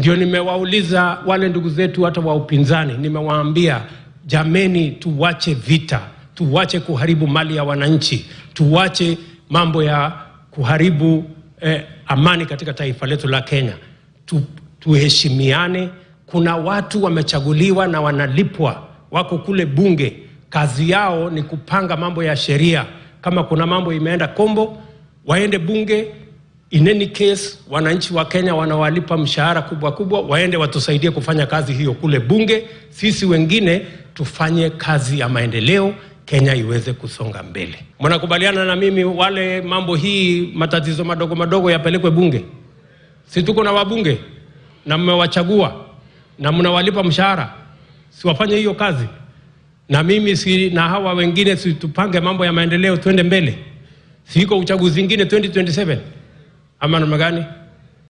Ndio nimewauliza wale ndugu zetu hata wa upinzani, nimewaambia jameni, tuwache vita, tuwache kuharibu mali ya wananchi, tuwache mambo ya kuharibu eh, amani katika taifa letu la Kenya. Tu, tuheshimiane. Kuna watu wamechaguliwa na wanalipwa, wako kule bunge, kazi yao ni kupanga mambo ya sheria. Kama kuna mambo imeenda kombo, waende bunge. In any case, wananchi wa Kenya wanawalipa mshahara kubwa kubwa, waende watusaidie kufanya kazi hiyo kule bunge. Sisi wengine tufanye kazi ya maendeleo, Kenya iweze kusonga mbele. Mnakubaliana na mimi, wale mambo hii matatizo madogo madogo yapelekwe bunge? Si tuko na wabunge na mmewachagua na mnawalipa mshahara, si wafanye hiyo kazi? Na mimi si na hawa wengine, si tupange mambo ya maendeleo, twende mbele. Si iko uchaguzi ingine 2027 ama namna gani?